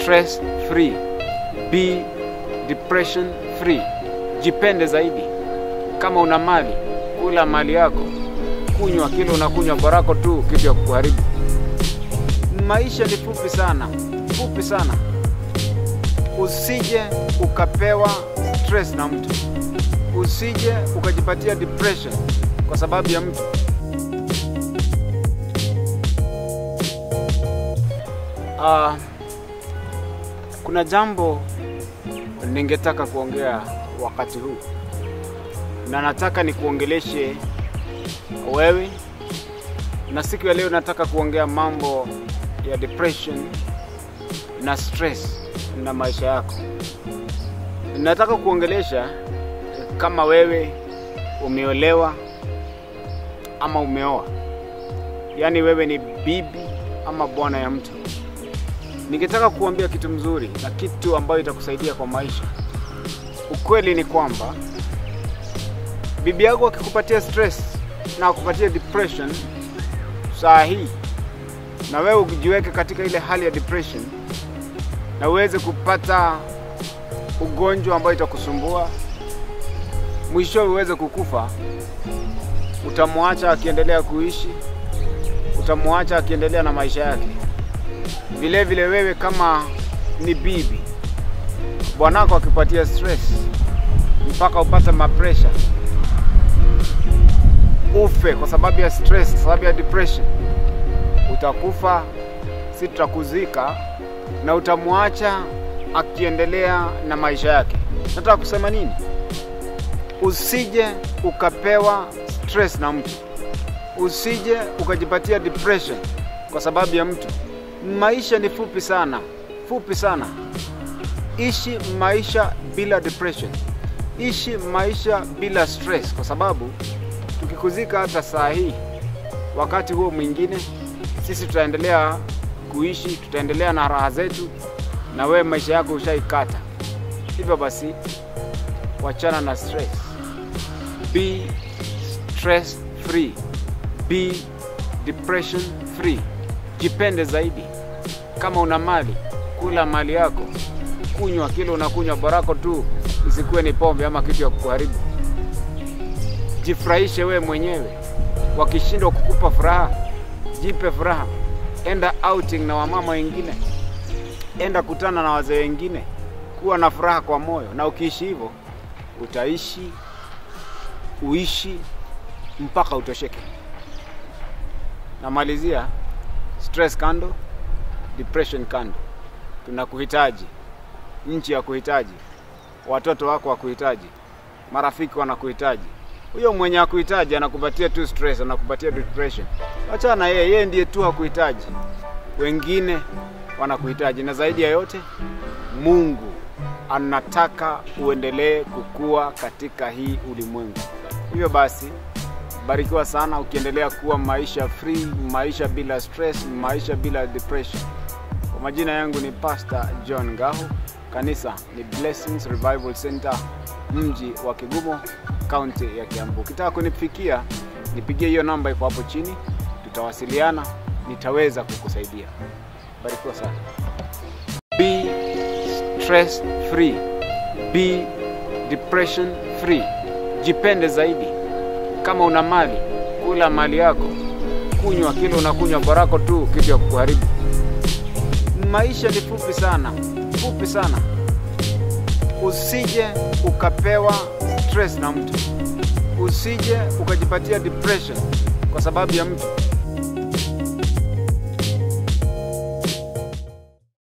stress free, be depression free. Jipende zaidi. Kama una mali, kula mali yako, kunywa kile unakunywa barako tu, kitu ya kukuharibu. Maisha ni fupi sana, fupi sana. Usije ukapewa stress na mtu, usije ukajipatia depression kwa sababu ya mtu. Ah, kuna jambo ningetaka kuongea wakati huu na nataka nikuongeleshe wewe, na siku ya leo nataka kuongea mambo ya depression na stress na maisha yako. Nataka kuongelesha kama wewe umeolewa ama umeoa, yaani wewe ni bibi ama bwana ya mtu. Ningetaka kuambia kitu mzuri na kitu ambayo itakusaidia kwa maisha. Ukweli ni kwamba bibi yako akikupatia stress na akupatia depression saa hii, na wewe ujiweke katika ile hali ya depression na uweze kupata ugonjwa ambayo itakusumbua, mwisho uweze kukufa, utamwacha akiendelea kuishi, utamwacha akiendelea na maisha yake. Vile vile wewe kama ni bibi, bwanako akipatia stress mpaka upate mapresha, ufe kwa sababu ya stress, kwa sababu ya depression, utakufa, si tutakuzika na utamwacha akiendelea na maisha yake. Nataka kusema nini? Usije ukapewa stress na mtu, usije ukajipatia depression kwa sababu ya mtu. Maisha ni fupi sana, fupi sana. Ishi maisha bila depression, ishi maisha bila stress, kwa sababu tukikuzika hata saa hii, wakati huo mwingine sisi tutaendelea kuishi, tutaendelea na raha zetu, na wewe maisha yako ushaikata. Hivyo basi, wachana na stress, be stress free, be depression free. Jipende zaidi. Kama una mali, kula mali yako, kunywa kile unakunywa barako tu, isikuwe ni pombe ama kitu ya kukuharibu. Jifurahishe wewe mwenyewe. Wakishindwa kukupa furaha, jipe furaha. Enda outing na wamama wengine, enda kutana na wazee wengine, kuwa na furaha kwa moyo, na ukiishi hivyo utaishi uishi mpaka utosheke. Namalizia, stress kando, depression kando. Tunakuhitaji, nchi ya kuhitaji, watoto wako wakuhitaji, marafiki wanakuhitaji. Huyo mwenye akuhitaji anakupatia tu stress, anakupatia depression. Achana na yeye, yeye ndiye tu hakuhitaji, wengine wanakuhitaji. Na zaidi ya yote, Mungu anataka uendelee kukua katika hii ulimwengu. Hivyo basi barikiwa sana ukiendelea kuwa maisha free, maisha bila stress, maisha bila depression. Kwa majina yangu ni Pastor John Ngahu, kanisa ni Blessings Revival Center, mji wa Kigumo, kaunti ya Kiambu. Ukitaka kunifikia, nipigie hiyo namba iko hapo chini, tutawasiliana, nitaweza kukusaidia. Barikiwa sana. Be stress free, be depression free. Jipende zaidi. Kama una mali, kula mali yako, kunywa kile unakunywa barako tu, kitu ya kukuharibu. Maisha ni fupi sana, fupi sana. Usije ukapewa stress na mtu, usije ukajipatia depression kwa sababu ya mtu.